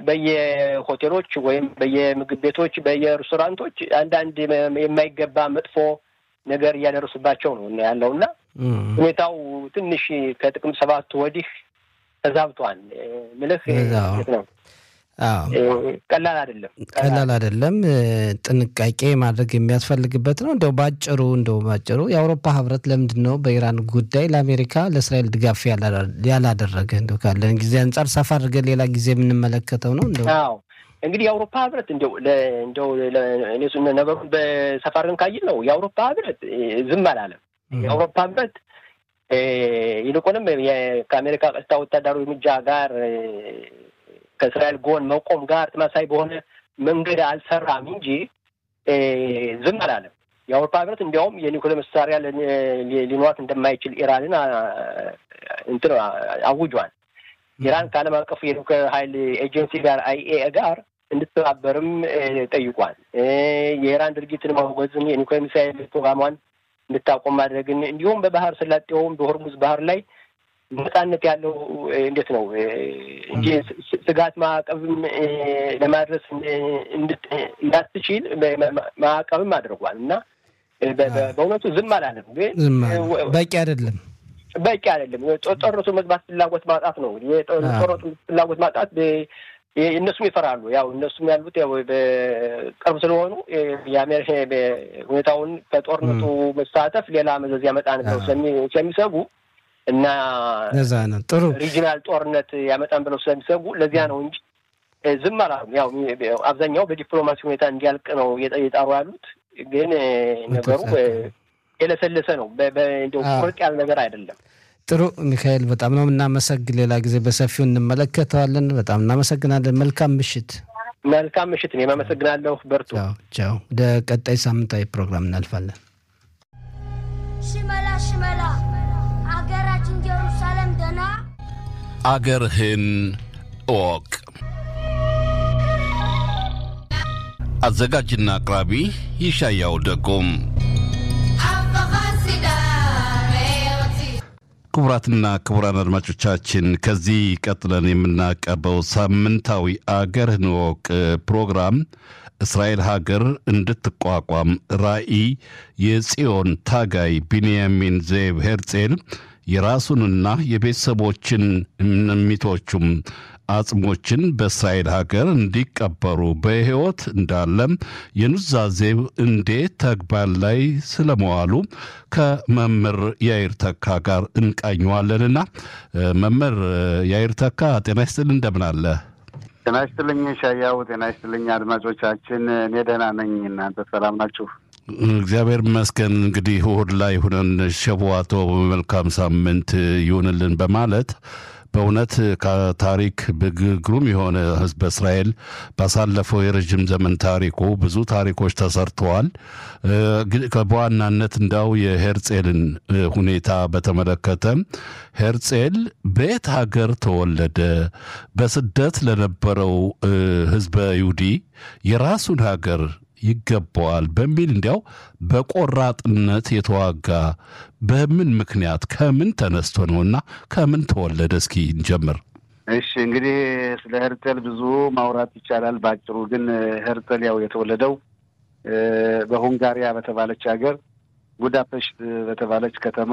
በየሆቴሎች ወይም በየምግብ ቤቶች፣ በየሬስቶራንቶች አንዳንድ የማይገባ መጥፎ ነገር እያደረሱባቸው ነው ያለው እና ሁኔታው ትንሽ ከጥቅምት ሰባት ወዲህ ተዛብቷል። ምልህ ነው ቀላል አይደለም፣ ቀላል አይደለም። ጥንቃቄ ማድረግ የሚያስፈልግበት ነው። እንደው ባጭሩ እንደው ባጭሩ የአውሮፓ ህብረት ለምንድን ነው በኢራን ጉዳይ ለአሜሪካ ለእስራኤል ድጋፍ ያላደረገ? እንደው ካለን ጊዜ አንጻር ሰፋ አድርገን ሌላ ጊዜ የምንመለከተው ነው። እንደው አዎ እንግዲህ የአውሮፓ ህብረት እንደው እንደው ነገሩን በሰፋ አድርገን ካየን ነው የአውሮፓ ህብረት ዝም አላለም። የአውሮፓ ህብረት ይልቁንም ከአሜሪካ ቀጥታ ወታደራዊ እርምጃ ጋር ከእስራኤል ጎን መቆም ጋር ተመሳሳይ በሆነ መንገድ አልሰራም እንጂ ዝም አላለም። የአውሮፓ ህብረት እንዲያውም የኒውክሌር መሳሪያ ሊኖራት እንደማይችል ኢራንን እንትን አውጇል። ኢራን ከዓለም አቀፉ የኒውክሌር ኃይል ኤጀንሲ ጋር አይኤ ጋር እንድትተባበርም ጠይቋል። የኢራን ድርጊትን ማውገዝን፣ የኒውክሌር ሚሳይል ፕሮግራሟን እንድታቆም ማድረግን እንዲሁም በባህር ሰላጤውም በሆርሙዝ ባህር ላይ ነጻነት ያለው እንዴት ነው እንጂ ስጋት ማዕቀብም ለማድረስ እንዳትችል ማዕቀብም አድርጓል እና በእውነቱ ዝም አላለም። ግን በቂ አይደለም፣ በቂ አይደለም። ጦርነቱ መግባት ፍላጎት ማጣት ነው። የጦርነቱ ፍላጎት ማጣት እነሱም ይፈራሉ። ያው እነሱም ያሉት ያው በቅርብ ስለሆኑ የአሜሪካ ሁኔታውን ከጦርነቱ መሳተፍ ሌላ መዘዝ ያመጣን ብለው ስለሚሰጉ እና ለዛ ነው ጥሩ ሪጂናል ጦርነት ያመጣን ብለው ስለሚሰጉ ለዚያ ነው እንጂ ዝም አላሉም። ያው አብዛኛው በዲፕሎማሲ ሁኔታ እንዲያልቅ ነው የጣሩ ያሉት። ግን ነገሩ የለሰለሰ ነው። እንደው ቁርጥ ያለ ነገር አይደለም። ጥሩ ሚካኤል፣ በጣም ነው የምናመሰግን። ሌላ ጊዜ በሰፊው እንመለከተዋለን። በጣም እናመሰግናለን። መልካም ምሽት። መልካም ምሽት። እኔም አመሰግናለሁ። በርቱ። ቻው። ወደ ቀጣይ ሳምንታዊ ፕሮግራም እናልፋለን። ሽመላ ሽመላ አገራችን ኢየሩሳሌም ደና አገርህን እወቅ። አዘጋጅና አቅራቢ ይሻያው ደጎም። ክቡራትና ክቡራን አድማጮቻችን ከዚህ ቀጥለን የምናቀርበው ሳምንታዊ አገርህን እወቅ ፕሮግራም እስራኤል ሀገር እንድትቋቋም ራዕይ የጽዮን ታጋይ ቢንያሚን ዜብ ሄርጼል የራሱንና የቤተሰቦችን ሚቶቹም አጽሞችን በእስራኤል ሀገር እንዲቀበሩ በሕይወት እንዳለም የኑዛዜው እንዴት ተግባር ላይ ስለመዋሉ ከመምህር ያይር ተካ ጋር እንቃኘዋለንና መምህር ያይር ተካ ጤና ይስጥል እንደምን አለ? ጤና ይስጥልኝ ሻያው። ጤና ይስጥልኝ አድማጮቻችን። እኔ ደህና ነኝ። እናንተ ሰላም ናችሁ? እግዚአብሔር ይመስገን። እንግዲህ እሑድ ላይ ሁነን ሸቡዋቶ መልካም ሳምንት ይሁንልን በማለት በእውነት ከታሪክ ግሩም የሆነ ሕዝበ እስራኤል ባሳለፈው የረዥም ዘመን ታሪኩ ብዙ ታሪኮች ተሰርተዋል። በዋናነት እንዳው የሄርጼልን ሁኔታ በተመለከተ ሄርጼል በየት ሀገር ተወለደ? በስደት ለነበረው ሕዝበ ይሁዲ የራሱን ሀገር ይገባዋል በሚል እንዲያው በቆራጥነት የተዋጋ በምን ምክንያት ከምን ተነስቶ ነውና ከምን ተወለደ? እስኪ እንጀምር። እሺ እንግዲህ ስለ ሄርጸል ብዙ ማውራት ይቻላል። በአጭሩ ግን ሄርጸል ያው የተወለደው በሁንጋሪያ በተባለች ሀገር ቡዳፔሽት በተባለች ከተማ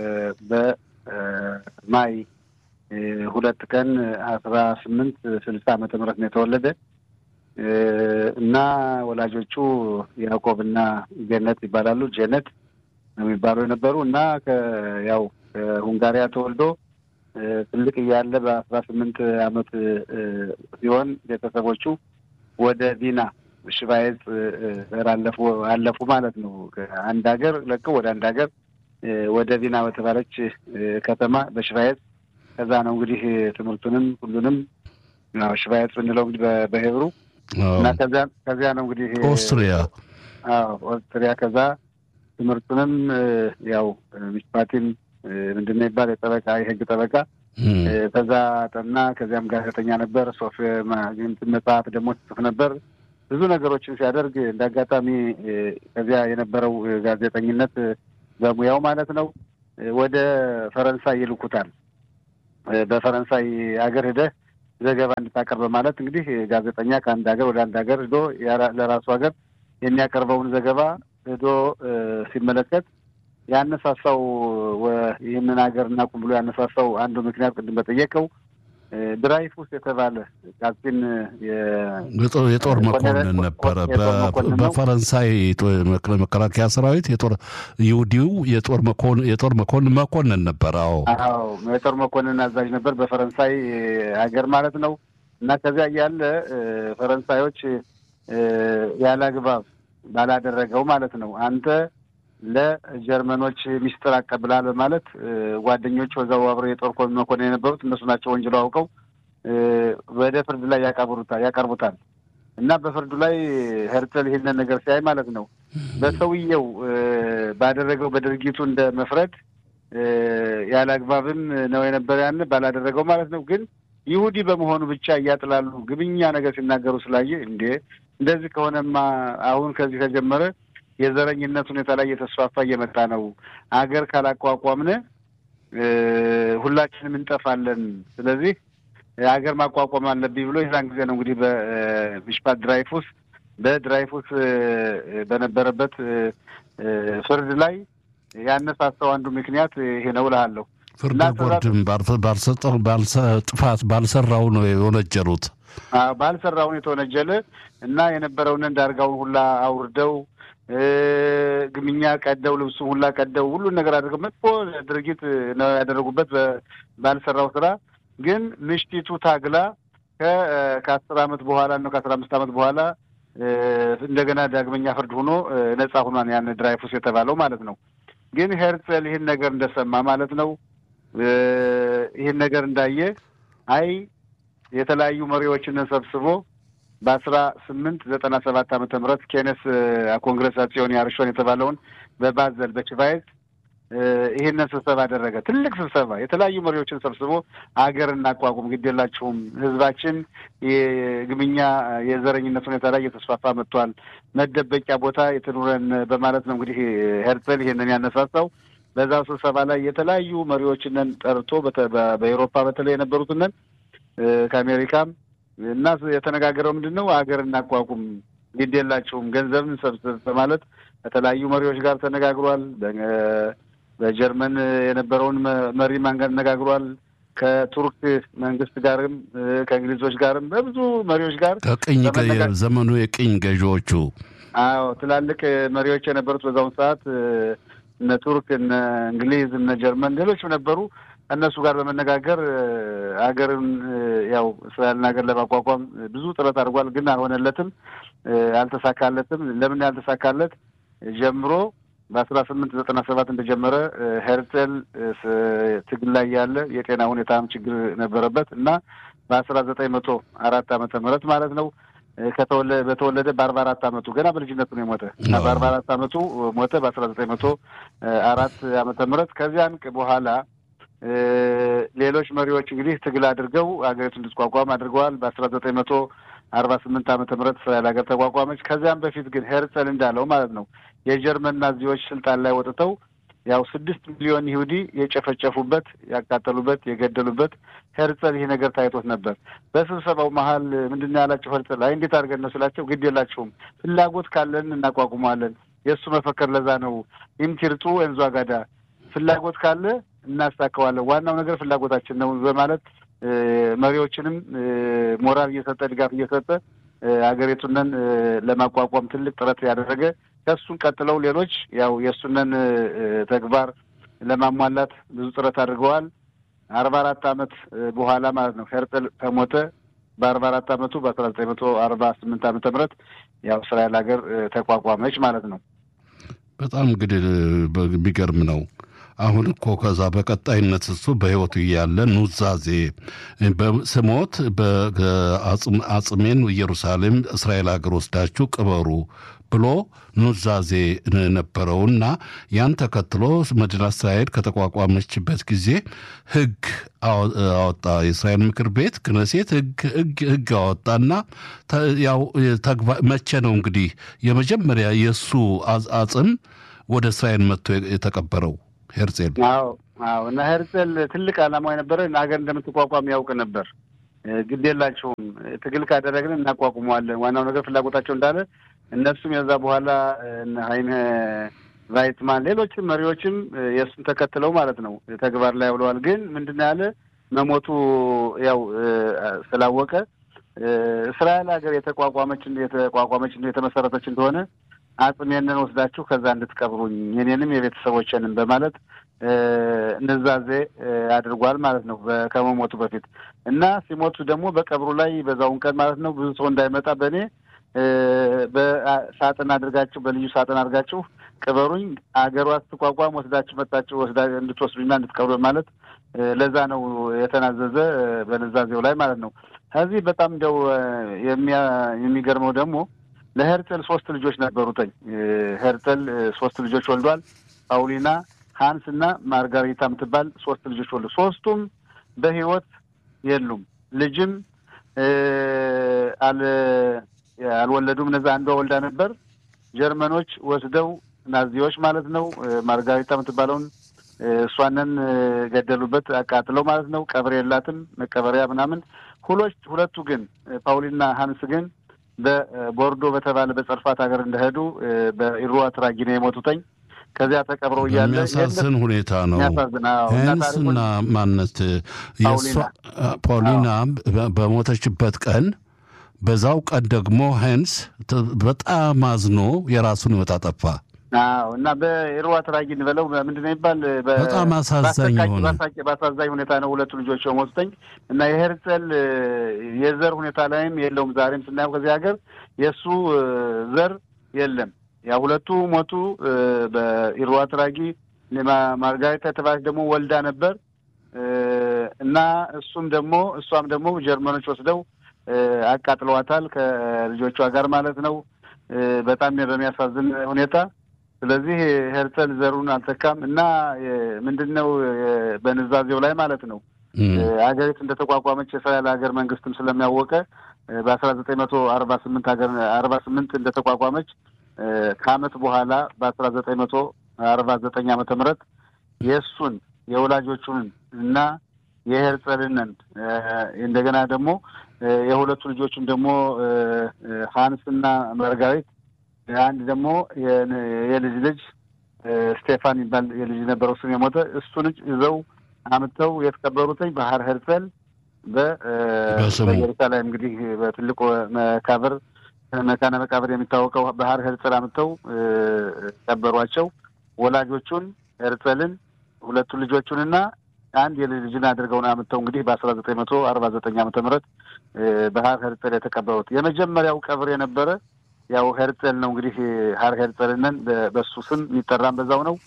በማይ ሁለት ቀን አስራ ስምንት ስልሳ ዓመተ ምህረት ነው የተወለደ እና ወላጆቹ ያዕቆብና ጀነት ይባላሉ። ጀነት ነው የሚባሉ የነበሩ እና ያው ከሁንጋሪያ ተወልዶ ትልቅ እያለ በአስራ ስምንት ዓመት ሲሆን ቤተሰቦቹ ወደ ቪና ሽባየጽ አለፉ አለፉ ማለት ነው። አንድ ሀገር ለቀው ወደ አንድ ሀገር ወደ ቪና በተባለች ከተማ በሽባየጽ ከዛ ነው እንግዲህ ትምህርቱንም ሁሉንም ሽባየጽ ብንለው እንግዲህ በሄብሩ እና ከዚያ ከዚያ ነው እንግዲህ ኦስትሪያ አዎ ኦስትሪያ ከዛ ትምህርቱንም ያው ሚስፓቲም ምንድን ነው ይባል የጠበቃ የህግ ጠበቃ ከዛ ጠና። ከዚያም ጋዜጠኛ ነበር። ሶፍ መጽሐፍ ደግሞ ጽፍ ነበር። ብዙ ነገሮችን ሲያደርግ እንደ አጋጣሚ ከዚያ የነበረው ጋዜጠኝነት በሙያው ማለት ነው ወደ ፈረንሳይ ይልኩታል። በፈረንሳይ አገር ሂደህ ዘገባ እንድታቀርብ በማለት እንግዲህ ጋዜጠኛ ከአንድ ሀገር ወደ አንድ ሀገር ሂዶ ለራሱ ሀገር የሚያቀርበውን ዘገባ ሂዶ ሲመለከት ያነሳሳው ይህንን ሀገር እናቁም ብሎ ያነሳሳው አንዱ ምክንያት ቅድም በጠየቀው ድራይፉስ የተባለ ቃሲን የጦር መኮንን ነበረ። በፈረንሳይ መከላከያ ሰራዊት የጦር ይሁዲው የጦር መኮንን መኮንን ነበረ። አዎ አዎ፣ የጦር መኮንን አዛዥ ነበር በፈረንሳይ ሀገር ማለት ነው። እና ከዚያ እያለ ፈረንሳዮች ያለ አግባብ ባላደረገው ማለት ነው አንተ ለጀርመኖች ሚስጥር አቀብላል በማለት ጓደኞች ወዛው አብረው የጦር መኮንን የነበሩት እነሱ ናቸው ወንጀሉ አውቀው ወደ ፍርድ ላይ ያቀርቡታል ያቀርቡታል እና በፍርዱ ላይ ሄርተል ይህንን ነገር ሲያይ ማለት ነው በሰውየው ባደረገው በድርጊቱ እንደ መፍረድ ያለ አግባብም ነው የነበረ ያን ባላደረገው ማለት ነው። ግን ይሁዲ በመሆኑ ብቻ እያጥላሉ ግብኛ ነገር ሲናገሩ ስላየ እንዴ እንደዚህ ከሆነማ አሁን ከዚህ ከጀመረ የዘረኝነት ሁኔታ ላይ እየተስፋፋ እየመጣ ነው። አገር ካላቋቋምን ሁላችንም እንጠፋለን። ስለዚህ ሀገር ማቋቋም አለብኝ ብሎ የዛን ጊዜ ነው እንግዲህ በሚሽፓት ድራይፉስ በድራይፉስ በነበረበት ፍርድ ላይ ያነሳሳው አንዱ ምክንያት ይሄ ነው እልሃለሁ። ፍርድ ቦርድም ጥፋት ባልሰራው ነው የወነጀሉት። ባልሰራውን የተወነጀለ እና የነበረውን ዳርጋውን ሁላ አውርደው ግምኛ ቀደው ልብሱ ሁላ ቀደው ሁሉን ነገር አድርገው መጥፎ ድርጊት ነው ያደረጉበት ባልሰራው ስራ። ግን ምሽቲቱ ታግላ ከአስር አመት በኋላ ነው ከአስራ አምስት አመት በኋላ እንደገና ዳግመኛ ፍርድ ሆኖ ነጻ ሆኗን ያን ድራይፉስ የተባለው ማለት ነው። ግን ሄርጸል ይህን ነገር እንደሰማ ማለት ነው ይህን ነገር እንዳየ አይ የተለያዩ መሪዎችን ሰብስቦ በአስራ ስምንት ዘጠና ሰባት ዓመተ ምህረት ኬነስ ኮንግረሳሲዮን ያርሾን የተባለውን በባዘል በችቫይዝ ይህንን ስብሰባ አደረገ። ትልቅ ስብሰባ የተለያዩ መሪዎችን ሰብስቦ አገር እናቋቁም፣ ግድ የላችሁም፣ ህዝባችን የግምኛ የዘረኝነት ሁኔታ ላይ እየተስፋፋ መጥቷል፣ መደበቂያ ቦታ የትኑረን በማለት ነው እንግዲህ ሄርጸል ይህንን ያነሳሳው። በዛው ስብሰባ ላይ የተለያዩ መሪዎችንን ጠርቶ በኤሮፓ በተለይ የነበሩትንን ከአሜሪካም እና የተነጋገረው ምንድን ነው አገር እናቋቁም ግድ የላቸውም ገንዘብን ሰብስብ በማለት ከተለያዩ መሪዎች ጋር ተነጋግሯል። በጀርመን የነበረውን መሪ ማን አነጋግሯል። ከቱርክ መንግስት ጋርም ከእንግሊዞች ጋርም በብዙ መሪዎች ጋር ከቅኝ ዘመኑ የቅኝ ገዢዎቹ አዎ ትላልቅ መሪዎች የነበሩት በዛውን ሰዓት እነ ቱርክ፣ እነ እንግሊዝ፣ እነ ጀርመን ሌሎችም ነበሩ። እነሱ ጋር በመነጋገር ሀገርን ያው እስራኤልን ሀገር ለማቋቋም ብዙ ጥረት አድርጓል። ግን አልሆነለትም፣ አልተሳካለትም። ለምን ያልተሳካለት ጀምሮ በአስራ ስምንት ዘጠና ሰባት እንደጀመረ ሄርጸል ትግል ላይ ያለ የጤና ሁኔታም ችግር ነበረበት እና በአስራ ዘጠኝ መቶ አራት ዓመተ ምህረት ማለት ነው በተወለደ በአርባ አራት ዓመቱ ገና በልጅነቱ ነው የሞተ እና በአርባ አራት ዓመቱ ሞተ በአስራ ዘጠኝ መቶ አራት ዓመተ ምህረት ከዚያን በኋላ ሌሎች መሪዎች እንግዲህ ትግል አድርገው ሀገሪቱ እንድትቋቋም አድርገዋል። በአስራ ዘጠኝ መቶ አርባ ስምንት ዓመተ ምህረት እስራኤል ሀገር ተቋቋመች። ከዚያም በፊት ግን ሄርጸል እንዳለው ማለት ነው የጀርመን ናዚዎች ስልጣን ላይ ወጥተው ያው ስድስት ሚሊዮን ይሁዲ የጨፈጨፉበት፣ ያቃጠሉበት፣ የገደሉበት ሄርጸል ይህ ነገር ታይቶት ነበር። በስብሰባው መሀል ምንድን ነው ያላቸው ሄርጸል አይ እንዴት አድርገን ነው ስላቸው፣ ግድ የላችሁም ፍላጎት ካለን እናቋቁመዋለን። የእሱ መፈከር ለዛ ነው ኢምቲርጡ እንዟ ጋዳ ፍላጎት ካለ እናሳካዋለን። ዋናው ነገር ፍላጎታችን ነው በማለት መሪዎችንም ሞራል እየሰጠ ድጋፍ እየሰጠ ሀገሪቱንን ለማቋቋም ትልቅ ጥረት ያደረገ ከእሱን ቀጥለው ሌሎች ያው የእሱንን ተግባር ለማሟላት ብዙ ጥረት አድርገዋል። አርባ አራት ዓመት በኋላ ማለት ነው ሄርጽል ከሞተ በአርባ አራት ዓመቱ በአስራ ዘጠኝ መቶ አርባ ስምንት ዓመተ ምህረት ያው እስራኤል ሀገር ተቋቋመች ማለት ነው። በጣም እንግዲህ የሚገርም ነው። አሁን እኮ ከዛ በቀጣይነት እሱ በሕይወቱ እያለ ኑዛዜ ስሞት አጽሜን ኢየሩሳሌም እስራኤል ሀገር ወስዳችሁ ቅበሩ ብሎ ኑዛዜ ነበረውና ያን ተከትሎ መዲና እስራኤል ከተቋቋመችበት ጊዜ ሕግ አወጣ። የእስራኤል ምክር ቤት ክነሴት ሕግ አወጣና ያው መቼ ነው እንግዲህ የመጀመሪያ የእሱ አጽም ወደ እስራኤል መጥቶ የተቀበረው? ሄርጼል አዎ አዎ። እና ሄርጼል ትልቅ ዓላማው የነበረ ሀገር እንደምትቋቋም ያውቅ ነበር። ግድ የላቸውም ትግል ካደረግን እናቋቁመዋለን። ዋናው ነገር ፍላጎታቸው እንዳለ እነሱም የዛ በኋላ ሀይነ ቫይትማን ሌሎችም መሪዎችም የእሱን ተከትለው ማለት ነው ተግባር ላይ አውለዋል። ግን ምንድን ነው ያለ መሞቱ ያው ስላወቀ እስራኤል ሀገር የተቋቋመች የተቋቋመች የተመሰረተች እንደሆነ አጽሜንን ወስዳችሁ ከዛ እንድትቀብሩኝ የኔንም የቤተሰቦችንም በማለት ንዛዜ አድርጓል ማለት ነው ከመሞቱ በፊት እና ሲሞቱ ደግሞ በቀብሩ ላይ በዛውን ቀን ማለት ነው ብዙ ሰው እንዳይመጣ በእኔ በሳጥን አድርጋችሁ በልዩ ሳጥን አድርጋችሁ ቅበሩኝ፣ አገሯ ስትቋቋም ወስዳችሁ መጣችሁ ወስዳ እንድትወስዱኝና እንድትቀብሩ ማለት ለዛ ነው የተናዘዘ በንዛዜው ላይ ማለት ነው። ከዚህ በጣም እንደው የሚገርመው ደግሞ ለሄርጠል ሶስት ልጆች ነበሩትኝ። ሄርጠል ሶስት ልጆች ወልዷል። ፓውሊና፣ ሀንስ እና ማርጋሪታ የምትባል ሶስት ልጆች ወልዱ። ሶስቱም በህይወት የሉም። ልጅም አልወለዱም። እነዛ አንዷ ወልዳ ነበር። ጀርመኖች ወስደው ናዚዎች ማለት ነው ማርጋሪታ የምትባለውን እሷንን ገደሉበት፣ አቃጥለው ማለት ነው። ቀብር የላትም መቀበሪያ ምናምን። ሁሎች ሁለቱ ግን ፓውሊና ሀንስ ግን በቦርዶ በተባለ በጸርፋት ሀገር እንደሄዱ በኢሩዋ ትራጊ ነው የሞቱተኝ። ከዚያ ተቀብረው እያለ የሚያሳዝን ሁኔታ ነው። ሄንስና ማነት ፓውሊና በሞተችበት ቀን በዛው ቀን ደግሞ ሄንስ በጣም አዝኖ የራሱን ሕይወት አጠፋ። አዎ እና በኢሩዋ ትራጊ እንበለው ምንድን ነው የሚባል በጣም አሳዛኝ ሆነ። በአሳዛኝ ሁኔታ ነው ሁለቱ ልጆች የሞቱተኝ እና የሄርጸል የዘር ሁኔታ ላይም የለውም። ዛሬም ስናየው ከዚህ ሀገር የእሱ ዘር የለም። ያ ሁለቱ ሞቱ በኢሩዋ ትራጊ። ማርጋሪታ የተባለች ደግሞ ወልዳ ነበር እና እሱም ደግሞ እሷም ደግሞ ጀርመኖች ወስደው አቃጥለዋታል ከልጆቿ ጋር ማለት ነው። በጣም በሚያሳዝን ሁኔታ ስለዚህ ሄርጸል ዘሩን አልተካም እና ምንድን ነው በንዛዜው ላይ ማለት ነው ሀገሪቱ እንደተቋቋመች የእስራኤል ሀገር መንግስትም ስለሚያወቀ በአስራ ዘጠኝ መቶ አርባ ስምንት ሀገር አርባ ስምንት እንደተቋቋመች ከአመት በኋላ በአስራ ዘጠኝ መቶ አርባ ዘጠኝ ዓመተ ምህረት የእሱን የወላጆቹን እና የሄርጸልንን እንደገና ደግሞ የሁለቱ ልጆቹን ደግሞ ሀንስ እና መርጋሪት አንድ ደግሞ የልጅ ልጅ ስቴፋን የሚባል የልጅ ነበረው እሱም የሞተ እሱ ልጅ ይዘው አምጥተው የተቀበሩትኝ ባህር ሄርጸል በኢየሩሳሌም እንግዲህ በትልቁ መቃብር መካነ መቃብር የሚታወቀው ባህር ሄርጸል አምጥተው ቀበሯቸው። ወላጆቹን ሄርጸልን ሁለቱ ልጆቹንና አንድ የልጅ ልጅን አድርገውን አምጥተው እንግዲህ በአስራ ዘጠኝ መቶ አርባ ዘጠኝ ዓመተ ምህረት ባህር ሄርጸል የተቀበሩት የመጀመሪያው ቀብር የነበረ ያው ሄርጸል ነው እንግዲህ ሀር ሄርጸልነን በሱ ስም የሚጠራም በዛው ነው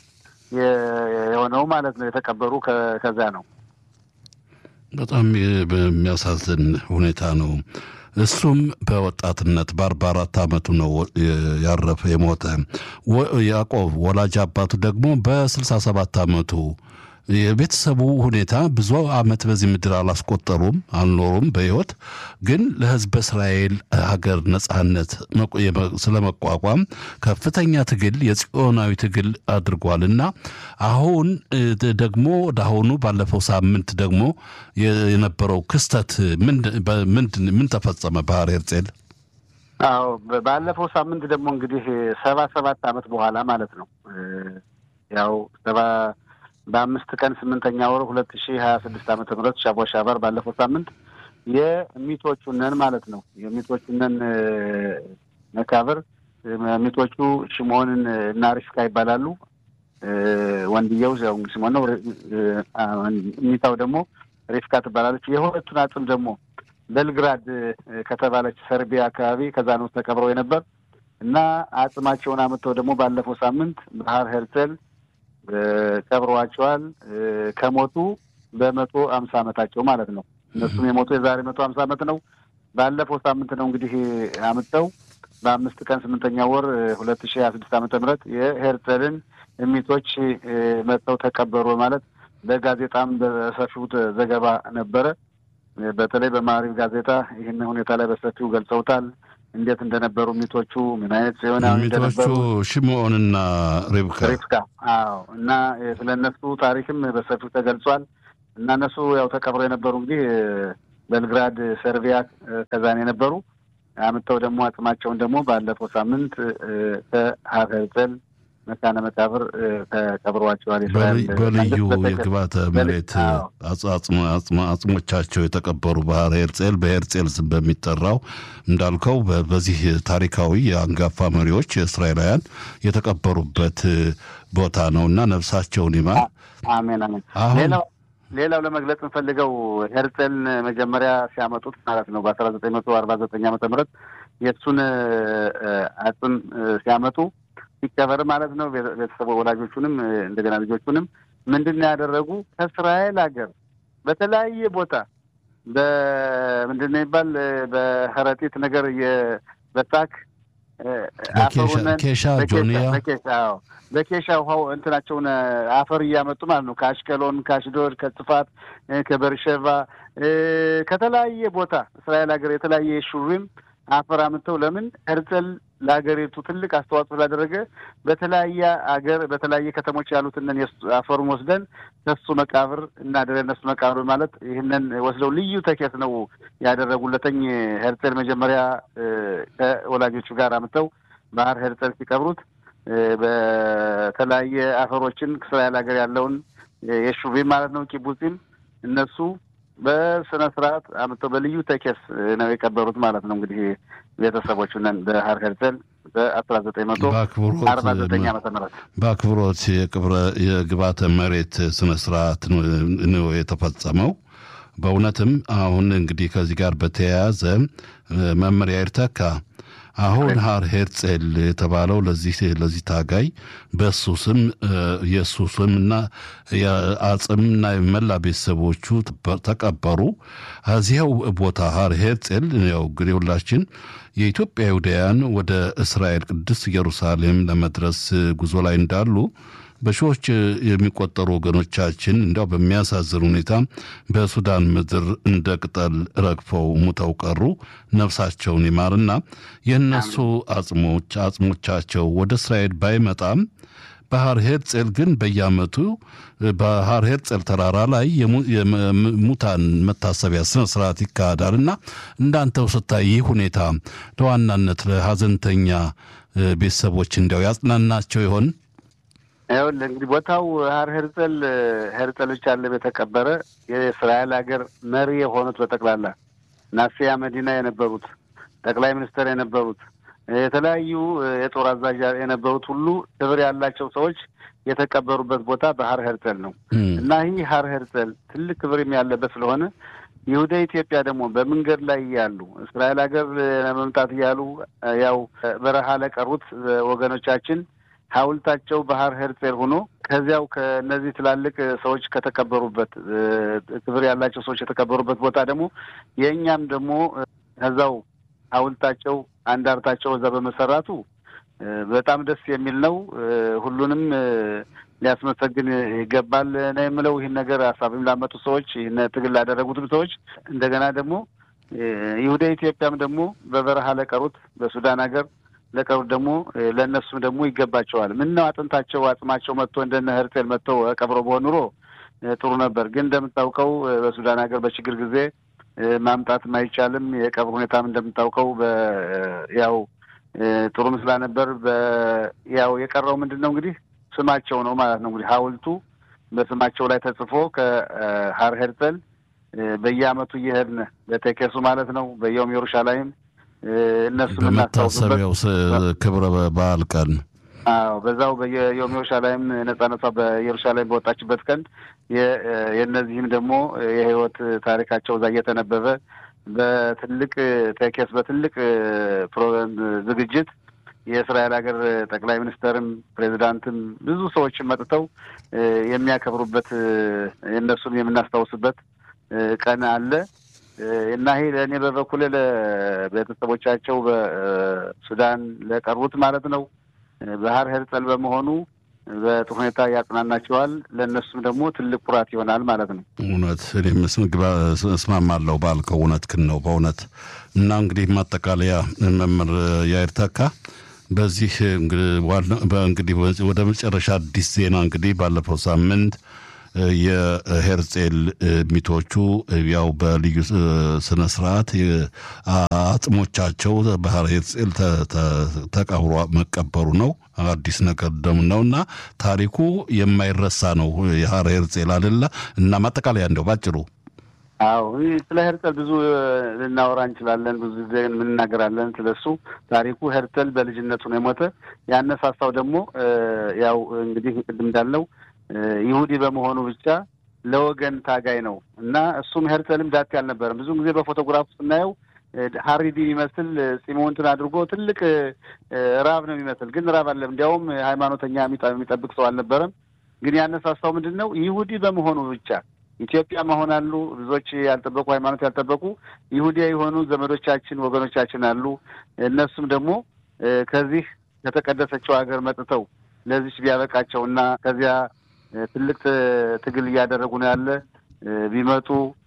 የሆነው ማለት ነው። የተቀበሩ ከዚያ ነው። በጣም በሚያሳዝን ሁኔታ ነው። እሱም በወጣትነት በአርባ አራት ዓመቱ ነው ያረፈ የሞተ። ያዕቆብ ወላጅ አባቱ ደግሞ በስልሳ ሰባት ዓመቱ የቤተሰቡ ሁኔታ ብዙ ዓመት በዚህ ምድር አላስቆጠሩም አልኖሩም በሕይወት ግን ለሕዝበ እስራኤል ሀገር ነጻነት ስለመቋቋም ከፍተኛ ትግል የጽዮናዊ ትግል አድርጓል እና አሁን ደግሞ ወደ አሁኑ ባለፈው ሳምንት ደግሞ የነበረው ክስተት ምን ተፈጸመ? ባህር ሄርጼል አዎ ባለፈው ሳምንት ደግሞ እንግዲህ ሰባ ሰባት ዓመት በኋላ ማለት ነው ያው ሰባ በአምስት ቀን ስምንተኛ ወር ሁለት ሺህ ሀያ ስድስት ዓመተ ምህረት ሻቦ ሻባር ባለፈው ሳምንት የሚቶቹነን ማለት ነው የሚቶቹነን መቃብር ሚቶቹ ሽሞንን እና ሪፍካ ይባላሉ። ወንድየው ያው ሲሞን ነው። ሚታው ደግሞ ሪፍካ ትባላለች። የሁለቱን አጽም ደግሞ ቤልግራድ ከተባለች ሰርቢያ አካባቢ ከዛ ነው ተቀብረው የነበር እና አጽማቸውን አምጥተው ደግሞ ባለፈው ሳምንት ባህር ሄርጸል ቀብረዋቸዋል። ከሞቱ በመቶ አምሳ ዓመታቸው ማለት ነው። እነሱም የሞቱ የዛሬ መቶ አምሳ ዓመት ነው። ባለፈው ሳምንት ነው እንግዲህ አምጥተው በአምስት ቀን ስምንተኛ ወር ሁለት ሺህ ሀያ ስድስት ዓመተ ምህረት የሄርጸልን እሚቶች መጥተው ተቀበሩ ማለት በጋዜጣም በሰፊው ዘገባ ነበረ። በተለይ በማሪቭ ጋዜጣ ይህን ሁኔታ ላይ በሰፊው ገልጸውታል። እንዴት እንደነበሩ ሚቶቹ ምን አይነት ሲሆን ሚቶቹ ሽምዖንና ሪብካ ሪብካ አዎ። እና ስለ እነሱ ታሪክም በሰፊው ተገልጿል። እና እነሱ ያው ተቀብረው የነበሩ እንግዲህ ቤልግራድ ሰርቢያ ከዛን የነበሩ አምጥተው ደግሞ አጽማቸውን ደግሞ ባለፈው ሳምንት ከሀር ሄርጸል መካነ መቃብር ተቀብረዋቸዋል። በልዩ የግባተ መሬት አጽሞቻቸው የተቀበሩ ባህር ሄርጼል በሄርጼል ስም በሚጠራው እንዳልከው በዚህ ታሪካዊ የአንጋፋ መሪዎች የእስራኤላውያን የተቀበሩበት ቦታ ነው እና ነፍሳቸውን ይማር። አሜን አሜን። ሌላው ሌላው ለመግለጽ የምፈልገው ሄርጼልን መጀመሪያ ሲያመጡት ማለት ነው በአስራ ዘጠኝ መቶ አርባ ዘጠኝ ዓመተ ምህረት የእሱን አጽም ሲያመጡ ሲቀበር ማለት ነው ቤተሰቡ ወላጆቹንም እንደገና ልጆቹንም ምንድን ነው ያደረጉ ከእስራኤል ሀገር በተለያየ ቦታ በምንድን ነው ይባል በከረጢት ነገር በሳክ ኬሻ ጆንያ በኬሻ ውሃው እንትናቸውን አፈር እያመጡ ማለት ነው ከአሽቀሎን፣ ከአሽዶድ፣ ከጽፋት፣ ከበርሸቫ ከተለያየ ቦታ እስራኤል ሀገር የተለያየ ሹሪም አፈር አምጥተው ለምን ሄርጸል ለሀገሪቱ ትልቅ አስተዋጽኦ ስላደረገ በተለያየ ሀገር በተለያየ ከተሞች ያሉትን አፈሩን ወስደን ከሱ መቃብር እናደረ እነሱ መቃብር ማለት ይህንን ወስደው ልዩ ተኬት ነው ያደረጉለተኝ ሄርጸል መጀመሪያ ከወላጆቹ ጋር አምጥተው ባህር ሄርጸል ሲቀብሩት በተለያየ አፈሮችን እስራኤል ሀገር ያለውን የሹቪም ማለት ነው ኪቡጺም እነሱ በስነ ስርዓት አምጥተው በልዩ ተኬስ ነው የቀበሩት ማለት ነው። እንግዲህ ቤተሰቦቹ ነን በሀር ሄርጸል በአስራ ዘጠኝ መቶ አርባ ዘጠኝ ዓመተ ምህረት በአክብሮት የቅብረ የግባተ መሬት ስነ ስርዓት ነው የተፈጸመው። በእውነትም አሁን እንግዲህ ከዚህ ጋር በተያያዘ መመሪያ ይርተካ አሁን ሀር ሄርጼል የተባለው ለዚህ ለዚህ ታጋይ በእሱ ስም የእሱ ስምና የአጽምና የመላ ቤተሰቦቹ ተቀበሩ። እዚያው ቦታ ሀር ሄርጼል ያው እንግዲህ ሁላችን የኢትዮጵያ ይሁዳውያን ወደ እስራኤል ቅድስት ኢየሩሳሌም ለመድረስ ጉዞ ላይ እንዳሉ በሺዎች የሚቆጠሩ ወገኖቻችን እንዲያው በሚያሳዝን ሁኔታ በሱዳን ምድር እንደ ቅጠል ረግፈው ሙተው ቀሩ። ነፍሳቸውን ይማርና የእነሱ አጽሞች አጽሞቻቸው ወደ እስራኤል ባይመጣም ባህር ሄርጼል ግን በየዓመቱ ባህር ሄርጼል ተራራ ላይ የሙታን መታሰቢያ ስነ ስርዓት ይካሄዳል እና እንዳንተው ስታይ ይህ ሁኔታ ለዋናነት ለሀዘንተኛ ቤተሰቦች እንዲያው ያጽናናቸው ይሆን? ይኸውልህ እንግዲህ ቦታው ሀር ሄርጸል ሄርጸል ብቻ አለም የተቀበረ የእስራኤል ሀገር መሪ የሆኑት በጠቅላላ ናሲያ መዲና የነበሩት ጠቅላይ ሚኒስትር የነበሩት የተለያዩ የጦር አዛዥ የነበሩት ሁሉ ክብር ያላቸው ሰዎች የተቀበሩበት ቦታ በሀር ሄርጸል ነው እና ይህ ሀር ሄርጸል ትልቅ ክብር ያለበት ስለሆነ ይሁዳ ኢትዮጵያ ደግሞ በመንገድ ላይ እያሉ እስራኤል ሀገር ለመምጣት እያሉ ያው በረሃ ለቀሩት ወገኖቻችን ሐውልታቸው ባህር ሄርጼል ሆኖ ከዚያው ከእነዚህ ትላልቅ ሰዎች ከተቀበሩበት ክብር ያላቸው ሰዎች የተቀበሩበት ቦታ ደግሞ የእኛም ደግሞ ከዛው ሐውልታቸው አንዳርታቸው እዛ በመሰራቱ በጣም ደስ የሚል ነው። ሁሉንም ሊያስመሰግን ይገባል ነው የምለው። ይህን ነገር ሀሳብም ላመጡ ሰዎች፣ ይህን ትግል ላደረጉትም ሰዎች እንደገና ደግሞ ይሁዳ ኢትዮጵያም ደግሞ በበረሃ ለቀሩት በሱዳን ሀገር ለቀሩት ደግሞ ለእነሱም ደግሞ ይገባቸዋል። ምን ነው አጥንታቸው አጽማቸው መጥቶ እንደነ ሄርቴል መጥተው ቀብሮ በሆን ኑሮ ጥሩ ነበር። ግን እንደምታውቀው በሱዳን ሀገር በችግር ጊዜ ማምጣትም አይቻልም። የቀብር ሁኔታም እንደምታውቀው ያው ጥሩም ስላነበር ያው የቀረው ምንድን ነው እንግዲህ ስማቸው ነው ማለት ነው። እንግዲህ ሐውልቱ በስማቸው ላይ ተጽፎ ከሀር ሄርጸል በየዓመቱ እየሄድን በቴኬሱ ማለት ነው በየውም ኢየሩሻላይም እነሱ በመታሰቢያው ክብረ በዓል ቀን አዎ በዛው በየዮም ኢየሩሳሌም ነጻነቷ በኢየሩሳሌም በወጣችበት ቀን የእነዚህም ደግሞ የህይወት ታሪካቸው እዛ እየተነበበ በትልቅ ቴኬስ በትልቅ ዝግጅት የእስራኤል ሀገር ጠቅላይ ሚኒስተርም ፕሬዚዳንትም ብዙ ሰዎችም መጥተው የሚያከብሩበት የእነሱን የምናስታውስበት ቀን አለ እና ይሄ ለእኔ በበኩሌ ለቤተሰቦቻቸው በሱዳን ለቀሩት ማለት ነው ባህር ሄርጸል በመሆኑ በጥሩ ሁኔታ ያጽናናቸዋል። ለእነሱም ደግሞ ትልቅ ኩራት ይሆናል ማለት ነው። እውነት እኔም እስማማለሁ ባልከው እውነትህን ነው በእውነት እና እንግዲህ ማጠቃለያ መምህር ያይር ተካ በዚህ እንግዲህ ወደ መጨረሻ አዲስ ዜና እንግዲህ ባለፈው ሳምንት የሄርጼል ሚቶቹ ያው በልዩ ስነ ስርዓት አጽሞቻቸው ባህር ሄርጼል ተቀብሮ መቀበሩ ነው። አዲስ ነገር ደም ነው እና ታሪኩ የማይረሳ ነው። የሀር ሄርጼል አደለ እና ማጠቃለያ እንደው ባጭሩ አዎ ስለ ሄርተል ብዙ ልናወራ እንችላለን። ብዙ ጊዜ እንናገራለን ስለሱ ታሪኩ። ሄርተል በልጅነቱ ነው የሞተ። ያነሳሳው ደግሞ ያው እንግዲህ ቅድም እንዳለው ይሁዲ በመሆኑ ብቻ ለወገን ታጋይ ነው እና እሱም ሄርተልም ዳቴ አልነበረም። ብዙ ጊዜ በፎቶግራፍ ስናየው ሀሪዲ የሚመስል ፂሙንትን አድርጎ ትልቅ ራብ ነው የሚመስል፣ ግን ራብ አለም። እንዲያውም ሃይማኖተኛ የሚጠብቅ ሰው አልነበረም። ግን ያነሳሳው ምንድን ነው ይሁዲ በመሆኑ ብቻ ኢትዮጵያ መሆን አሉ ብዙዎች ያልጠበቁ ሃይማኖት ያልጠበቁ ይሁዲያ የሆኑ ዘመዶቻችን ወገኖቻችን አሉ። እነሱም ደግሞ ከዚህ ከተቀደሰችው ሀገር መጥተው ለዚች ቢያበቃቸው እና ከዚያ ትልቅ ትግል እያደረጉ ነው ያለ ቢመጡ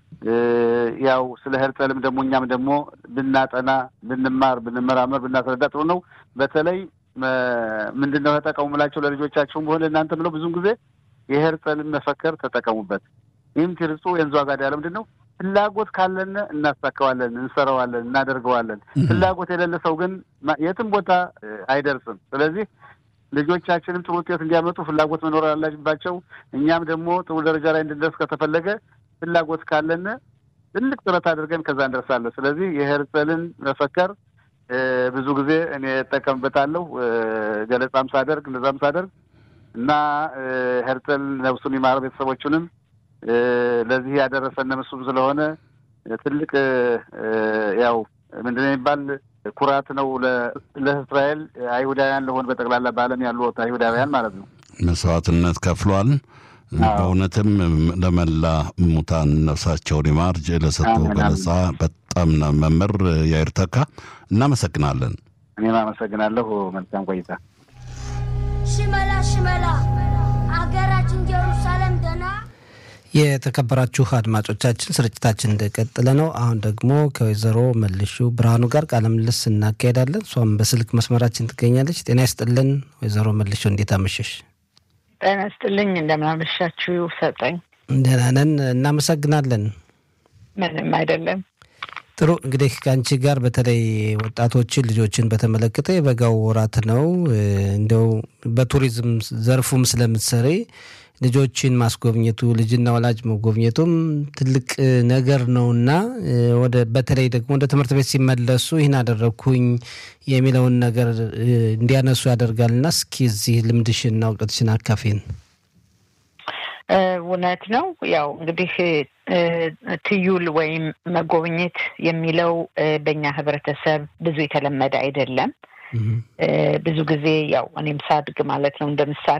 ያው ስለ ሄርጸልም ደግሞ እኛም ደግሞ ብናጠና ብንማር ብንመራመር ብናስረዳ ጥሩ ነው። በተለይ ምንድን ነው ተጠቀሙ ምላቸው ለልጆቻቸውም ሆነ እናንተ ብለው ብዙም ጊዜ የሄርጸልን መፈከር ተጠቀሙበት። ይህም ትርጹ የንዙ አጋዳ ያለ ምንድን ነው ፍላጎት ካለን እናሳካዋለን፣ እንሰራዋለን፣ እናደርገዋለን። ፍላጎት የሌለ ሰው ግን የትም ቦታ አይደርስም። ስለዚህ ልጆቻችንም ጥሩ ውጤት እንዲያመጡ ፍላጎት መኖር አለባቸው። እኛም ደግሞ ጥሩ ደረጃ ላይ እንድንደርስ ከተፈለገ ፍላጎት ካለን ትልቅ ጥረት አድርገን ከዛ እንደርሳለን። ስለዚህ የሄርጸልን መፈከር ብዙ ጊዜ እኔ እጠቀምበታለሁ ገለጻም ሳደርግ እንደዛም ሳደርግ እና ሄርጸል ነፍሱን ይማር ቤተሰቦቹንም ለዚህ ያደረሰን እሱም ስለሆነ ትልቅ ያው ምንድነው የሚባል ኩራት ነው ለእስራኤል አይሁዳውያን ለሆን በጠቅላላ በዓለም ያሉ አይሁዳውያን ማለት ነው። መስዋዕትነት ከፍሏል። በእውነትም ለመላ ሙታን ነፍሳቸውን ይማር ለሰጡ ገለጻ በጣም መምህር ያይር ተካ እናመሰግናለን። እኔም አመሰግናለሁ። መልካም ቆይታ። ሽመላ ሽመላ አገራችን ኢየሩሳሌም ደና የተከበራችሁ አድማጮቻችን ስርጭታችን እንደቀጠለ ነው። አሁን ደግሞ ከወይዘሮ መልሹ ብርሃኑ ጋር ቃለ ምልልስ እናካሄዳለን። እሷም በስልክ መስመራችን ትገኛለች። ጤና ይስጥልን ወይዘሮ መልሹ፣ እንዴት አመሸሽ? ጤና ይስጥልኝ። እንደምናመሻችሁ ሰጠኝ። ደህና ነን፣ እናመሰግናለን። ምንም አይደለም። ጥሩ እንግዲህ ከአንቺ ጋር በተለይ ወጣቶችን ልጆችን በተመለከተ የበጋው ወራት ነው። እንደው በቱሪዝም ዘርፉም ስለምትሰሪ ልጆችን ማስጎብኘቱ ልጅና ወላጅ መጎብኘቱም ትልቅ ነገር ነውና ወደ በተለይ ደግሞ ወደ ትምህርት ቤት ሲመለሱ ይህን አደረግኩኝ የሚለውን ነገር እንዲያነሱ ያደርጋልና እስኪ እዚህ ልምድሽና እውቀትሽን አካፊን። እውነት ነው። ያው እንግዲህ ትዩል ወይም መጎብኘት የሚለው በእኛ ህብረተሰብ ብዙ የተለመደ አይደለም። ብዙ ጊዜ ያው እኔም ሳድግ ማለት ነው እንደ ምሳሌ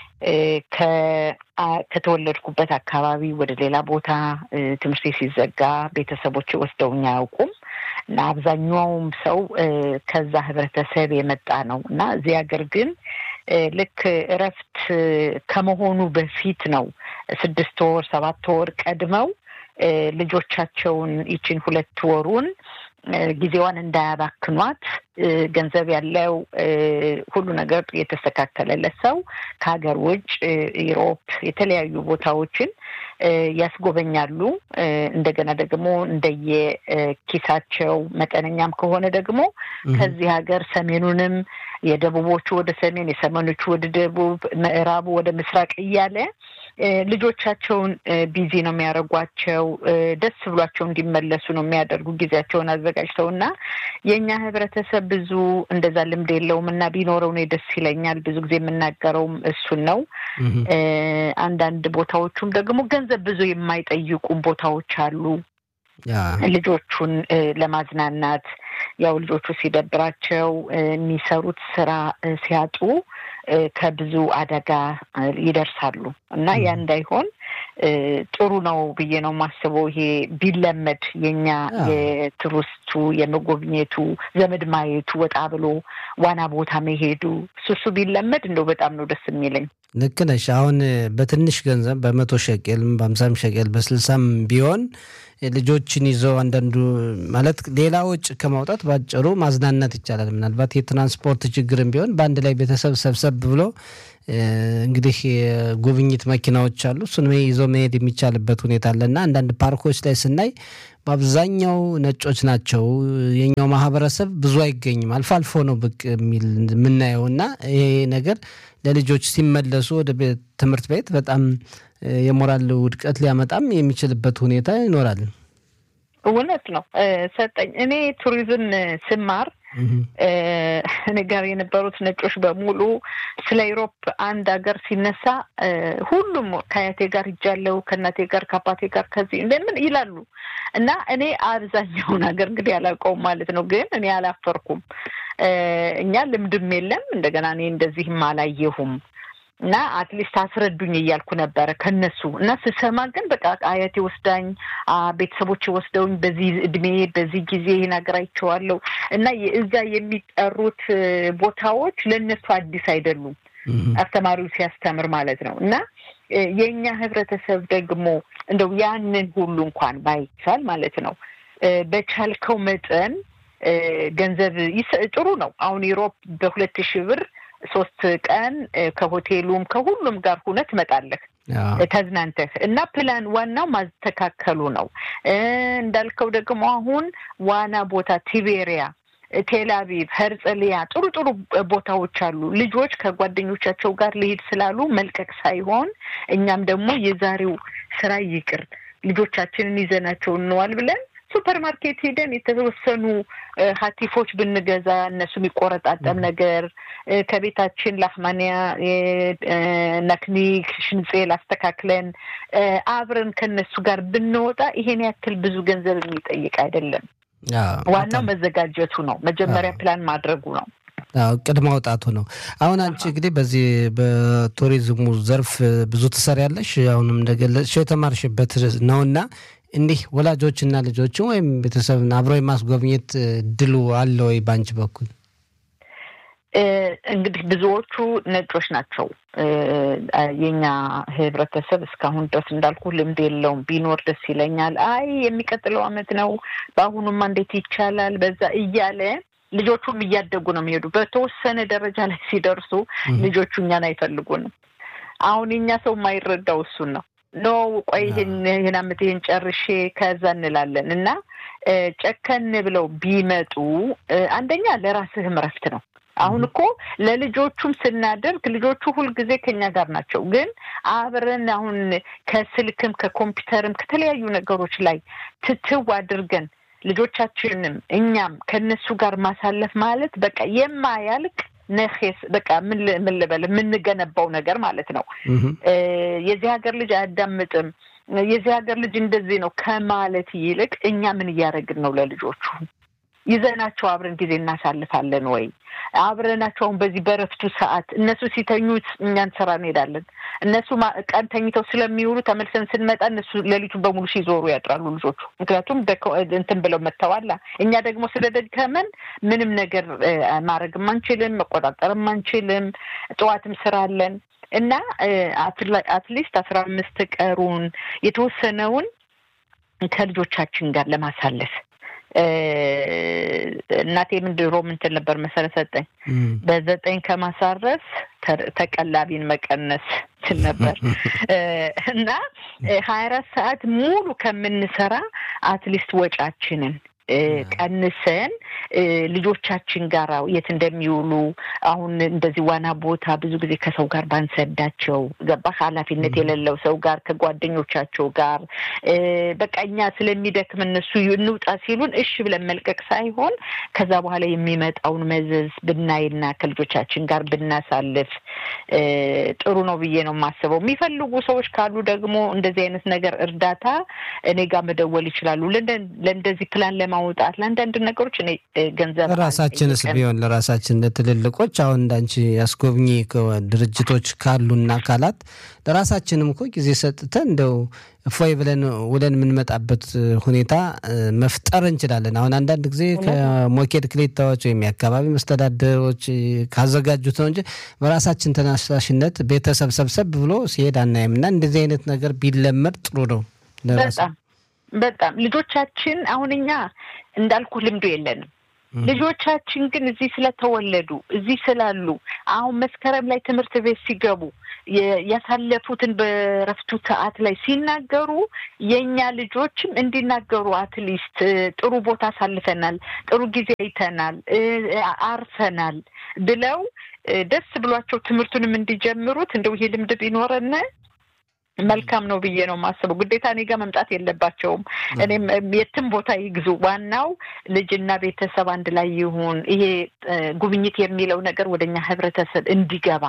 ከተወለድኩበት አካባቢ ወደ ሌላ ቦታ ትምህርት ቤት ሲዘጋ ቤተሰቦች ወስደውኝ አያውቁም እና አብዛኛውም ሰው ከዛ ህብረተሰብ የመጣ ነው እና እዚህ ሀገር ግን ልክ እረፍት ከመሆኑ በፊት ነው ስድስት ወር ሰባት ወር ቀድመው ልጆቻቸውን ይችን ሁለት ወሩን ጊዜዋን እንዳያባክኗት ገንዘብ ያለው ሁሉ ነገር የተስተካከለለት ሰው ከሀገር ውጭ ኢሮፕ የተለያዩ ቦታዎችን ያስጎበኛሉ። እንደገና ደግሞ እንደየ ኪሳቸው መጠነኛም ከሆነ ደግሞ ከዚህ ሀገር ሰሜኑንም የደቡቦቹ ወደ ሰሜን፣ የሰሜኖቹ ወደ ደቡብ፣ ምዕራቡ ወደ ምስራቅ እያለ ልጆቻቸውን ቢዚ ነው የሚያደርጓቸው። ደስ ብሏቸው እንዲመለሱ ነው የሚያደርጉ ጊዜያቸውን አዘጋጅተው እና የእኛ ህብረተሰብ ብዙ እንደዛ ልምድ የለውም እና ቢኖረው እኔ ደስ ይለኛል። ብዙ ጊዜ የምናገረውም እሱን ነው። አንዳንድ ቦታዎቹም ደግሞ ገንዘብ ብዙ የማይጠይቁ ቦታዎች አሉ። ልጆቹን ለማዝናናት ያው ልጆቹ ሲደብራቸው የሚሰሩት ስራ ሲያጡ ከብዙ አደጋ ይደርሳሉ እና ያ እንዳይሆን ጥሩ ነው ብዬ ነው የማስበው። ይሄ ቢለመድ የኛ የቱሪስቱ የመጎብኘቱ ዘመድ ማየቱ ወጣ ብሎ ዋና ቦታ መሄዱ እሱ ቢለመድ እንደው በጣም ነው ደስ የሚለኝ። ልክ ነሽ። አሁን በትንሽ ገንዘብ በመቶ ሸቄልም በአምሳም ሸቄል በስልሳም ቢሆን ልጆችን ይዘው አንዳንዱ ማለት ሌላ ወጪ ከማውጣት ባጭሩ ማዝናናት ይቻላል። ምናልባት የትራንስፖርት ችግርም ቢሆን በአንድ ላይ ቤተሰብ ሰብሰብ ብሎ እንግዲህ የጉብኝት መኪናዎች አሉ። እሱን ይዞ መሄድ የሚቻልበት ሁኔታ አለ እና አንዳንድ ፓርኮች ላይ ስናይ በአብዛኛው ነጮች ናቸው። የኛው ማህበረሰብ ብዙ አይገኝም። አልፎ አልፎ ነው ብቅ የሚል የምናየው እና ይሄ ነገር ለልጆች ሲመለሱ ወደ ትምህርት ቤት በጣም የሞራል ውድቀት ሊያመጣም የሚችልበት ሁኔታ ይኖራል። እውነት ነው ሰጠኝ። እኔ ቱሪዝም ስማር እኔ ጋር የነበሩት ነጮች በሙሉ ስለ ኢሮፕ አንድ ሀገር ሲነሳ ሁሉም ከአያቴ ጋር ሂጃለሁ፣ ከእናቴ ጋር ከአባቴ ጋር ከዚህ እንደምን ይላሉ እና እኔ አብዛኛውን ሀገር እንግዲህ አላውቀውም ማለት ነው። ግን እኔ አላፈርኩም። እኛ ልምድም የለም እንደገና እኔ እንደዚህም አላየሁም እና አትሊስት አስረዱኝ እያልኩ ነበረ ከነሱ እና ስሰማ ግን በቃ አያቴ ወስዳኝ ቤተሰቦች ወስደውኝ በዚህ እድሜ በዚህ ጊዜ ይህን ሀገር አይቼዋለሁ እና እዛ የሚጠሩት ቦታዎች ለእነሱ አዲስ አይደሉም። አስተማሪው ሲያስተምር ማለት ነው እና የእኛ ህብረተሰብ ደግሞ እንደው ያንን ሁሉ እንኳን ባይቻል ማለት ነው በቻልከው መጠን ገንዘብ ጥሩ ነው። አሁን ዩሮፕ በሁለት ሺህ ብር ሶስት ቀን ከሆቴሉም ከሁሉም ጋር ሁነት ትመጣለህ ተዝናንተህ እና ፕላን ዋናው ማስተካከሉ ነው። እንዳልከው ደግሞ አሁን ዋና ቦታ ቲቤሪያ፣ ቴልአቪቭ፣ ሄርጽሊያ ጥሩ ጥሩ ቦታዎች አሉ። ልጆች ከጓደኞቻቸው ጋር ሊሄድ ስላሉ መልቀቅ ሳይሆን እኛም ደግሞ የዛሬው ስራ ይቅር ልጆቻችንን ይዘናቸው እንዋል ብለን ሱፐር ማርኬት ሄደን የተወሰኑ ሀቲፎች ብንገዛ እነሱ የሚቆረጣጠም ነገር ከቤታችን ላህማንያ ነክኒክ ሽንጼል አስተካክለን አብረን ከነሱ ጋር ብንወጣ ይሄን ያክል ብዙ ገንዘብ የሚጠይቅ አይደለም። ዋናው መዘጋጀቱ ነው። መጀመሪያ ፕላን ማድረጉ ነው። እቅድ ማውጣቱ ነው። አሁን አንቺ እንግዲህ በዚህ በቱሪዝሙ ዘርፍ ብዙ ትሰሪያለሽ። አሁንም እንደገለጽሽው የተማርሽበት ነውና እንዲህ ወላጆችና ልጆችን ወይም ቤተሰብን አብሮ የማስጎብኘት ድሉ አለ ወይ በአንቺ በኩል? እንግዲህ ብዙዎቹ ነጮች ናቸው። የኛ ህብረተሰብ እስካሁን ድረስ እንዳልኩ ልምድ የለውም። ቢኖር ደስ ይለኛል። አይ የሚቀጥለው አመት ነው፣ በአሁኑማ እንዴት ይቻላል፣ በዛ እያለ ልጆቹም እያደጉ ነው የሚሄዱ። በተወሰነ ደረጃ ላይ ሲደርሱ ልጆቹ እኛን አይፈልጉንም። አሁን የኛ ሰው የማይረዳው እሱን ነው ኖ ቆይ ይህን ይህን አመት ይህን ጨርሼ ከዛ እንላለን እና ጨከን ብለው ቢመጡ አንደኛ ለራስህም እረፍት ነው። አሁን እኮ ለልጆቹም ስናደርግ ልጆቹ ሁልጊዜ ከኛ ጋር ናቸው። ግን አብረን አሁን ከስልክም ከኮምፒውተርም ከተለያዩ ነገሮች ላይ ትትው አድርገን ልጆቻችንም እኛም ከነሱ ጋር ማሳለፍ ማለት በቃ የማያልቅ ነኼስ በቃ ምን ልበል የምንገነባው ነገር ማለት ነው። የዚህ ሀገር ልጅ አያዳምጥም፣ የዚህ ሀገር ልጅ እንደዚህ ነው ከማለት ይልቅ እኛ ምን እያደረግን ነው ለልጆቹ ይዘናቸው አብረን ጊዜ እናሳልፋለን ወይ? አብረናቸው አሁን በዚህ በረፍቱ ሰዓት እነሱ ሲተኙ እኛን ስራ እንሄዳለን። እነሱ ቀን ተኝተው ስለሚውሉ ተመልሰን ስንመጣ እነሱ ሌሊቱን በሙሉ ሲዞሩ ያድራሉ ልጆቹ። ምክንያቱም እንትን ብለው መጥተዋላ። እኛ ደግሞ ስለደከመን ምንም ነገር ማድረግም አንችልም፣ መቆጣጠርም አንችልም። ጠዋትም ስራ አለን እና አትሊስት አስራ አምስት ቀሩን የተወሰነውን ከልጆቻችን ጋር ለማሳለፍ እናቴ ምን ድሮ ምንትን ነበር መሰረት ሰጠኝ በዘጠኝ ከማሳረፍ ተቀላቢን መቀነስ ስል ነበር እና ሀያ አራት ሰዓት ሙሉ ከምንሰራ አትሊስት ወጫችንን ቀንሰን ልጆቻችን ጋር የት እንደሚውሉ አሁን እንደዚህ ዋና ቦታ ብዙ ጊዜ ከሰው ጋር ባንሰዳቸው ገባህ? ኃላፊነት የሌለው ሰው ጋር ከጓደኞቻቸው ጋር በቃ እኛ ስለሚደክም እነሱ እንውጣ ሲሉን እሺ ብለን መልቀቅ ሳይሆን ከዛ በኋላ የሚመጣውን መዘዝ ብናይና ከልጆቻችን ጋር ብናሳልፍ ጥሩ ነው ብዬ ነው የማስበው። የሚፈልጉ ሰዎች ካሉ ደግሞ እንደዚህ አይነት ነገር እርዳታ እኔ ጋር መደወል ይችላሉ። ለእንደዚህ ፕላን ለማ ማውጣት ለአንዳንድ ነገሮች እኔ ገንዘብ ለራሳችንስ ቢሆን ለራሳችን ለትልልቆች አሁን እንዳንቺ አስጎብኚ ድርጅቶች ካሉና አካላት ለራሳችንም እኮ ጊዜ ሰጥተን እንደው እፎይ ብለን ውለን የምንመጣበት ሁኔታ መፍጠር እንችላለን። አሁን አንዳንድ ጊዜ ከሞኬድ ክሌታዎች ወይም የአካባቢ መስተዳደሮች ካዘጋጁት ነው እንጂ በራሳችን ተነሳሽነት ቤተሰብ ሰብሰብ ብሎ ሲሄድ አናይም እና እንደዚህ አይነት ነገር ቢለመድ ጥሩ ነው። በጣም በጣም ልጆቻችን አሁን እኛ እንዳልኩ ልምዱ የለንም። ልጆቻችን ግን እዚህ ስለተወለዱ እዚህ ስላሉ አሁን መስከረም ላይ ትምህርት ቤት ሲገቡ ያሳለፉትን በረፍቱ ሰዓት ላይ ሲናገሩ የእኛ ልጆችም እንዲናገሩ አትሊስት ጥሩ ቦታ አሳልፈናል፣ ጥሩ ጊዜ አይተናል፣ አርፈናል ብለው ደስ ብሏቸው ትምህርቱንም እንዲጀምሩት እንደው ይሄ ልምድ ቢኖረን መልካም ነው ብዬ ነው የማስበው። ግዴታ እኔ ጋር መምጣት የለባቸውም። እኔም የትም ቦታ ይግዙ፣ ዋናው ልጅና ቤተሰብ አንድ ላይ ይሁን። ይሄ ጉብኝት የሚለው ነገር ወደኛ ህብረተሰብ እንዲገባ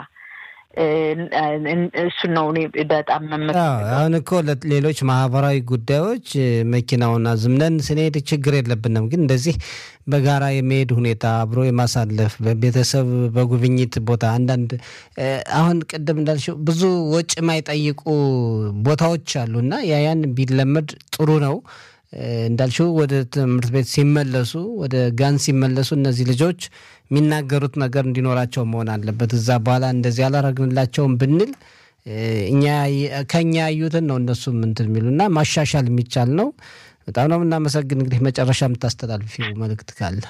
እሱን ነው እኔ በጣም አሁን እኮ ሌሎች ማህበራዊ ጉዳዮች መኪናውን አዝምነን ስንሄድ ችግር የለብንም። ግን እንደዚህ በጋራ የመሄድ ሁኔታ አብሮ የማሳለፍ በቤተሰብ በጉብኝት ቦታ አንዳንድ አሁን ቅድም እንዳልሽው ብዙ ወጪ የማይጠይቁ ቦታዎች አሉ እና ያያን ቢለመድ ጥሩ ነው። እንዳልሽው ወደ ትምህርት ቤት ሲመለሱ ወደ ጋን ሲመለሱ እነዚህ ልጆች የሚናገሩት ነገር እንዲኖራቸው መሆን አለበት። እዛ በኋላ እንደዚህ አላረግንላቸውም ብንል እኛ ከኛ ያዩትን ነው እነሱም እንትን የሚሉና ማሻሻል የሚቻል ነው። በጣም ነው የምናመሰግን። እንግዲህ መጨረሻ የምታስተላልፊው መልእክት ካለ?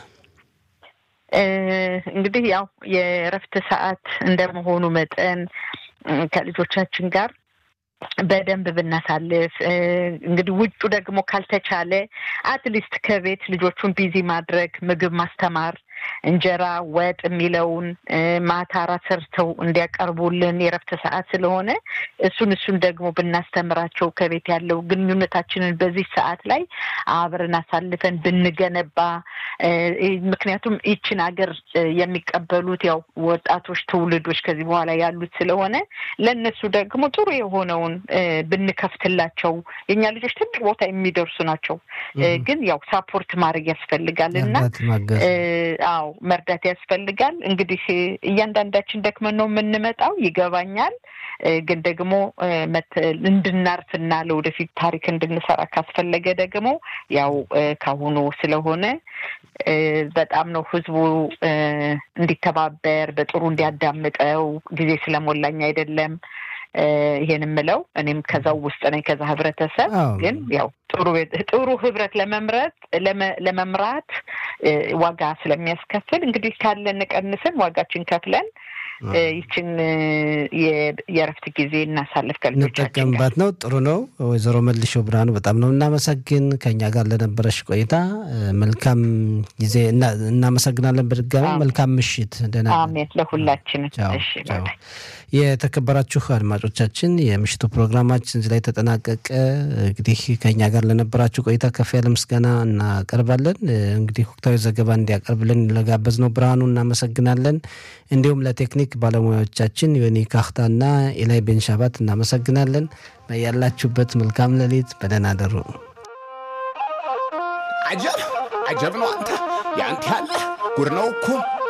እንግዲህ ያው የእረፍት ሰዓት እንደመሆኑ መጠን ከልጆቻችን ጋር በደንብ ብናሳልፍ እንግዲህ ውጩ ደግሞ ካልተቻለ አትሊስት ከቤት ልጆቹን ቢዚ ማድረግ ምግብ ማስተማር እንጀራ ወጥ የሚለውን ማታ ራት ሰርተው እንዲያቀርቡልን የረፍት ሰዓት ስለሆነ እሱን እሱን ደግሞ ብናስተምራቸው ከቤት ያለው ግንኙነታችንን በዚህ ሰዓት ላይ አብረን አሳልፈን ብንገነባ ምክንያቱም ይችን ሀገር የሚቀበሉት ያው ወጣቶች ትውልዶች ከዚህ በኋላ ያሉት ስለሆነ ለእነሱ ደግሞ ጥሩ የሆነውን ብንከፍትላቸው የእኛ ልጆች ትልቅ ቦታ የሚደርሱ ናቸው። ግን ያው ሳፖርት ማድረግ ያስፈልጋል እና አዎ መርዳት ያስፈልጋል። እንግዲህ እያንዳንዳችን ደክመን ነው የምንመጣው ይገባኛል። ግን ደግሞ እንድናርፍና ለወደፊት ታሪክ እንድንሰራ ካስፈለገ ደግሞ ያው ካሁኑ ስለሆነ በጣም ነው ህዝቡ እንዲተባበር በጥሩ እንዲያዳምጠው ጊዜ ስለሞላኝ አይደለም ይሄን የምለው እኔም ከዛው ውስጥ ነኝ። ከዛ ህብረተሰብ ግን ያው ጥሩ ጥሩ ህብረት ለመምረጥ ለመምራት ዋጋ ስለሚያስከፍል እንግዲህ ካለን ቀንስን ዋጋችን ከፍለን ይችን የእረፍት ጊዜ እናሳልፍ እንጠቀምባት ነው። ጥሩ ነው። ወይዘሮ መልሾ ብርሃኑ በጣም ነው እናመሰግን ከኛ ጋር ለነበረሽ ቆይታ መልካም ጊዜ እናመሰግናለን። በድጋሚ መልካም ምሽት። ደህና አሜን። ለሁላችን የተከበራችሁ አድማጮቻችን የምሽቱ ፕሮግራማችን እዚህ ላይ ተጠናቀቀ። እንግዲህ ከኛ ጋር ለነበራችሁ ቆይታ ከፍ ያለ ምስጋና እናቀርባለን። እንግዲህ ወቅታዊ ዘገባ እንዲያቀርብልን ለጋበዝ ነው ብርሃኑ እናመሰግናለን። እንዲሁም ለቴክኒክ ባለሙያዎቻችን ዮኒ ካክታና ኤላይ ቤንሻባት እናመሰግናለን። በያላችሁበት መልካም ሌሊት፣ በደህና አደሩ። አጀብ አጀብ ነው አንተ ያንተ ያለ ጉድ ነው እኮ